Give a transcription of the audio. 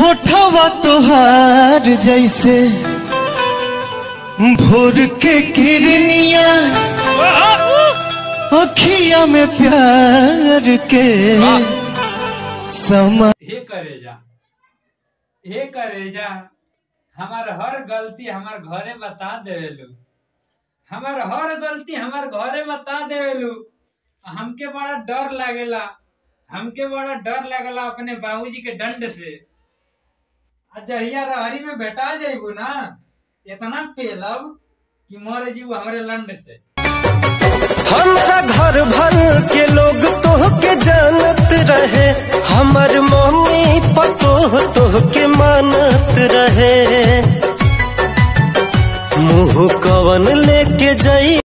होठवा तोहार जैसे भोर के किरनिया अखिया में प्यार के समा हे करेजा हे करेजा हमार हर गलती हमार घरे बता देवेलू हमार हर गलती हमार घरे बता देवेलू हमके बड़ा डर लागेला हमके बड़ा डर लागेला अपने बाबूजी के दंड से आ जहिया रहरी में भेटा जाइबू ना इतना पेलब कि मर जीव हमरे लंड से हमारा घर भर के लोग तोह के जानत रहे हमर मम्मी पतोह तोह के मानत रहे मुंह कवन लेके जाई